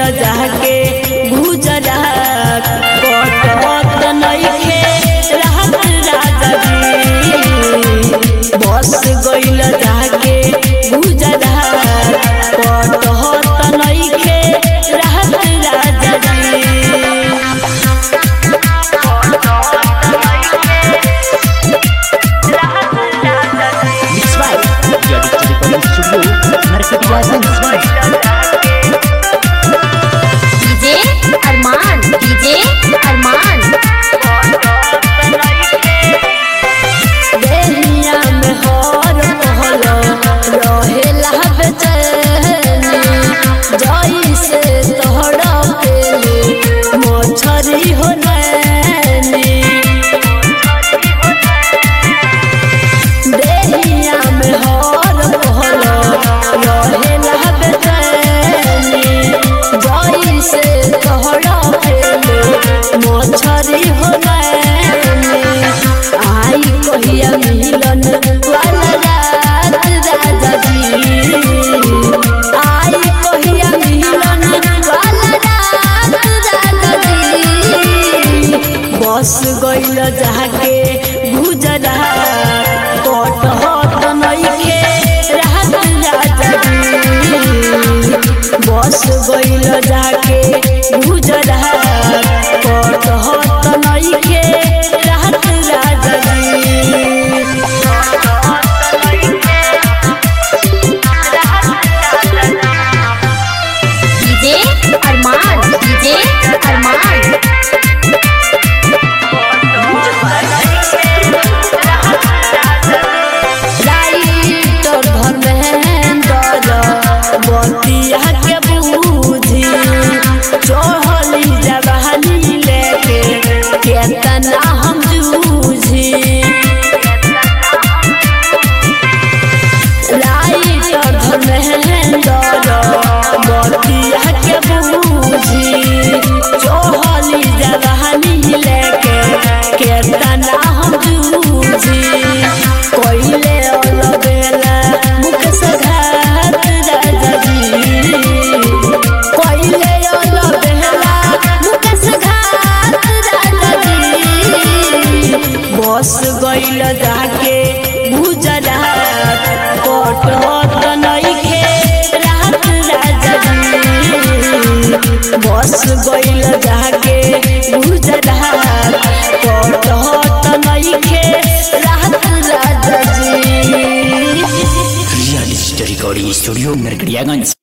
जाके गुजरात कटत नइखे राहत राजा जी बस गइल जाके गुजरात कटत नइखे राहत राजा जी Mix by Audio Digital Recording Studio, Narkatiya DJ Arman DJ Arman देहिया में हर पहल रहेला बेचैनी जैसे तोहरा पेले मछरी हो नैनी देहिया में हर पहल रहेला बेचैनी जैसे तोहरा पेले मछरी हो नैनी आई कहिया मिलन वाला रात राजा जी आई कहिया मिलन वाला रात राजा जी बस गइल जाके गुजरात कटहत नइखे रात राजा जी बस गइल जाके गुजरात कटहत नइखे रात राजा जी DJ Arman DJ Arman writer Dharmendra बतिया के बूझी चढ़ली जवानी लेके केतना हम जूझी राइटर धर्मेंद्र बतिया के बूझी चढ़ली जवानी लेके केतना हम जूझी कोइले अलबेला मुख सघात राजा जी कोइले अलबेला मुख सघात राजा जी बस गइल जाके गुजरात कटहत नइखे रात राजा जी बस गइल जाके गुजरात कटहत नइखे रात राजा जी Audio Digital Recording Studio, Narkatiya